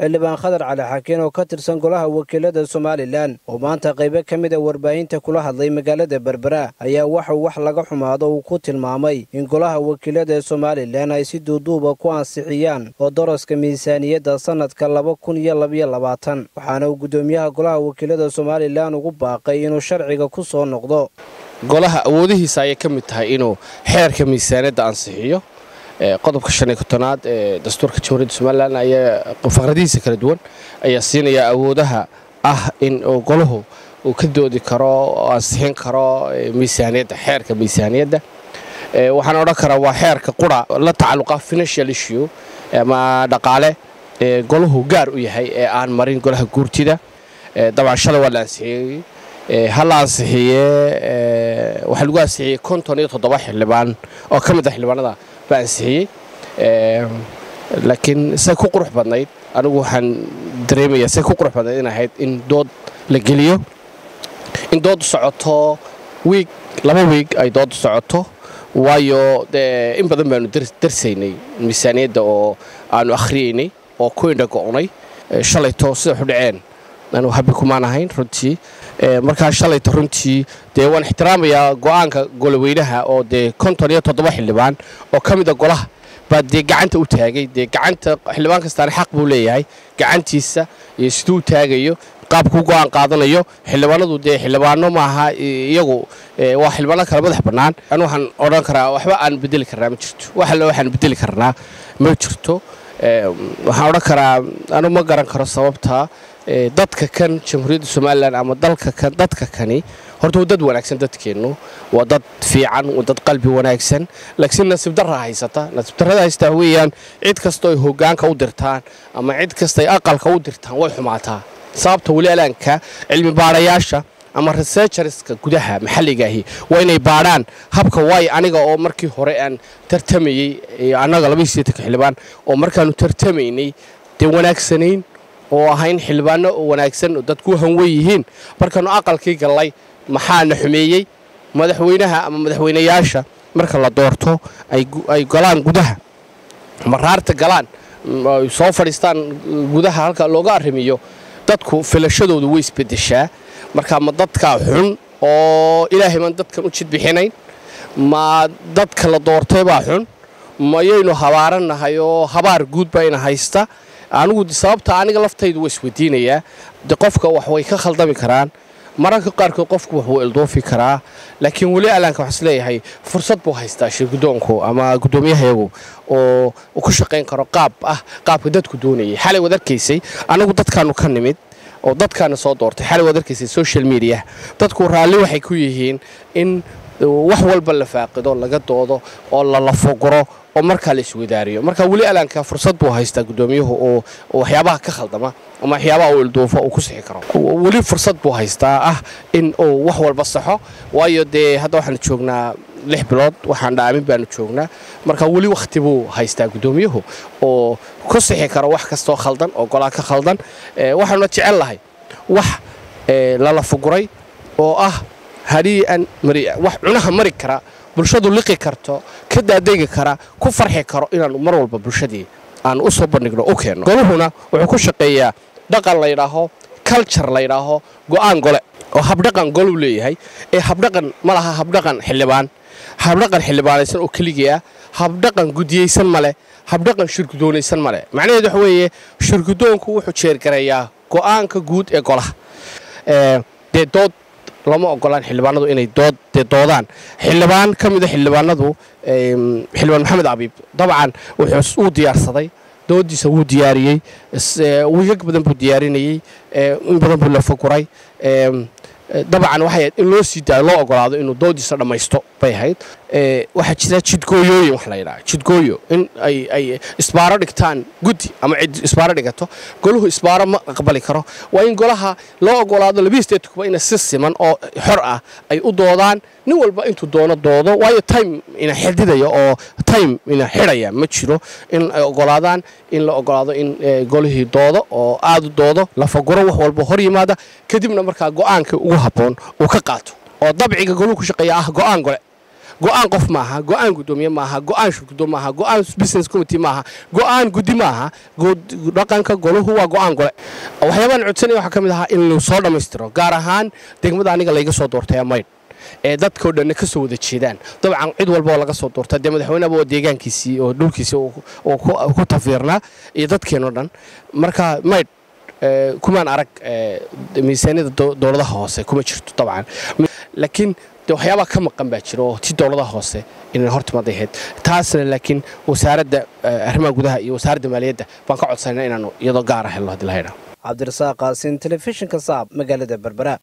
xildhibaan khadar cali xakiin oo ka tirsan golaha wakiilada somalilan oo maanta qaybo ka mid a warbaahinta kula hadlay magaalada berbera ayaa waxauu wax laga xumaado uu ku tilmaamay in golaha wakiilada ee somalilan ay si duuduuba ku ansixiyaan oo daraska miisaaniyadda sannadka laba kun iyo labaiyo labaatan waxaana uu guddoomiyaha golaha wakiilada somalilan ugu baaqay inuu sharciga ku soo noqdo golaha awoodihiisa ayay ka mid tahay inuu xeerka miisaaniyadda ansixiyo qodobka shan iyo kontonaad ee dastuurka jamhuuriyadda somalilan ayaa faqradihiisa kala duwan ayaa siinaya awoodaha ah in golahu uu ka doodi karo oo ansixin karo miisaaniyadda xeerka miisaaniyadda waxaan odhan karaa waa xeerka qura la tacalluqa financial issue ama dhaqaale ee golahu gaar u yahay ee aan marin golaha guurtida dabcan shalay waa la ansixiyey ha la ansixiye waxaa lagu ansixiyey konton iyo toddoba xildhibaan oo ka mid ah xildhibaanada la ansixiyey laakiin say ku qurux badnayd anigu waxaan dareemayaa say ku qurux badnayd in ahayd in dood la geliyo in dooddu socoto wiig laba wiig ay dooddu socoto waayo dee in badan baanu darsaynay miisaaniyadda oo aanu akhriyaynay oo ku indha go'nay shalayto sida xudhaceen anu habi kumaan ahayn runtii markaa shalayta runtii dee waan ixtiraamayaa go'aanka goloweynaha oo dee konton iyo toddoba xildhibaan oo ka mida golaha baa dee gacanta u taagay dee gacanta xildhibaan kastaana xaq buu leeyahay gacantiisa iyo siduu u taagayo qaabkuu go'aan qaadanayo xildhibaanadu dee xildhibaano maaha iyagu waa xildhibaano kale madax bannaan anu waxaan odhan karaa waxba aan bedeli karnaa ma jirto wax alle waxaan bedeli karnaa ma jirto waxaan odhan karaa anu ma garan karo sababta dadka kan jamhuuriyadda somalilan ama dalka kan dadka kani horta waa dad wanaagsan dadkeennu waa dad fiican waa dad qalbi wanaagsan laakiin nasiib darra haysata nasiib darrada haystaa weeyaan cid kastoo ay hoggaanka u dirtaan ama cid kasta ay aqalka u dirtaan way xumaataa sababta weli alaanka cilmi baadhayaasha ama researcherska gudaha maxalligaahi waa inay baadhaan habka waay aniga oo markii hore aan tartamayey annaga labaiideetanka xildhibaan oo markaannu tartamaynay dee wanaagsanayn oo ahayn xildhibaano wanaagsan oo dadku hanwen yihiin markaannu aqalkii gallay maxaana xumeeyey madaxweynaha ama madaxweynayaasha marka la doorto ay galaan gudaha maraarta galaan ay soo fadhiistaan gudaha halka looga arrimiyo dadku filashadoodu way isbeddeshaa marka ma dadkaa xun oo ilaahay maan dadkan u jidbixinayn ma dadka la doortay baa xun mayaynu habaarannahay oo habaar guud bayna haysta anigu sababta aniga laftaydu waa isweydiinayaa de qofka wax way ka khaldami karaan mararka qaarkood qofku wax wuu ildoofi karaa laakiin weli alaanka waxaa isleeyahay fursad buu haystaa shirgudoonku ama guddoomiyahayagu oo uu ku shaqayn karo qaab ah qaabka dadku doonayay xalay waad arkaysay anagu dadkaanu ka nimid oo dadkaana soo doortay xalay waad arkaysay social media dadku raalli waxay ku yihiin in wax walba la faaqido laga doodo oo la lafoguro oo markaa la iswadaariyo marka weli alaanka fursad buu haystaa guddoomiyuhu oo waxyaabaha ka khaldama ama waxyaabaha uu ilduufo uu ku sixi karo weli fursad buu haystaa ah in uu wax walba saxo waayo dee hadda waxaanu joognaa lix bilood waxaan dhaamin baanu joognaa marka weli wakhti buu haystaa guddoomiyuhu oo ku sixi karo wax kastoo khaldan oo golaa ka khaldan waxaanuna jecel lahay wax lala fuguray oo ah harii'an mari'a wax cunaha mari kara bulshadu liqi karto ka daadegi kara ku farxi karo inaannu mar walba bulshadii aanu u soo bandhigno u keenno goluhuna wuxuu ku shaqeeyaa dhaqan laydhaaho culture laydhaaho go'aan gole oo habdhaqan goluu leeyahay ee habdhaqan ma laha habdhaqan xildhibaan habdhaqan xildhibaanaysan oo keligii ah habdhaqan gudiyeysan male habdhaqan shirgudoonaysan male macnaheedu waxa weeye shirgudoonku wuxuu jeergareeyaa go'aanka guud ee golaha dee dood lama ogolaan xildhibaanadu inay dood dee doodaan xildhibaan ka mida xildhibaanadu xildhibaan maxamed abiib dabcan wuxuu uu diyaarsaday doodiisa wuu diyaariyey wiigag badan buu diyaarinayey in badan buu la foguray dabcan waxay ahayd in loo sii daayo loo ogolaado inuu doodiisa dhammaysto bay ahayd waxaa jira jidgooyooyin wax la yidhaha jidgooyo in ay ay isbaaro dhigtaan guddi ama cid isbaaro dhigato goluhu isbaaro ma aqbali karo waa in golaha loo ogolaado labiyi steedkuba ina si siman oo xor ah ay u doodaan nin walba intuu doono doodo waayo time ina xididaya oo time ina xidhaya ma jiro in ay ogolaadaan in la ogolaado in golihii doodo oo aad u doodo la faguro wax walba hor yimaada kadibna markaa go'aanka ugu habboon uu ka qaato oo dabciga goluhu ku shaqeeya ah go'aan gole go'aan qof maaha go'aan gudoomiye maaha go'aan shirgudo maaha go'aan business committee maaha go'aan guddi maaha dhaqanka goluhu waa go'aan gole waxyaabaan codsanaya waxaa ka mid ahaa in soo dhammaystiro gaar ahaan degmada aniga layga soo doortay maydh ee dadkao dhanna ka soo wada jeedaan dabcan cid walba oo laga soo doorta dee madaxweyneba oo deegaankiisii oo dhulkiisii oo ku tafiirnaa iyo dadkeenoo dhan marka maydh kumaan arag miisaaniyada dowladaha hoose kuma jirto dabcan laakiin de waxyaabaa ka maqan baa jira oo ti dowladaha hoose inay hortimaaday ahayd taasna laakiin wasaaradda arrimaha gudaha iyo wasaaradda maaliyadda baan ka codsanayna inaanu iyadoo gaara helno haddii la haydhaa cabdirasaaq qaasin telefishinka saab magaalada berbera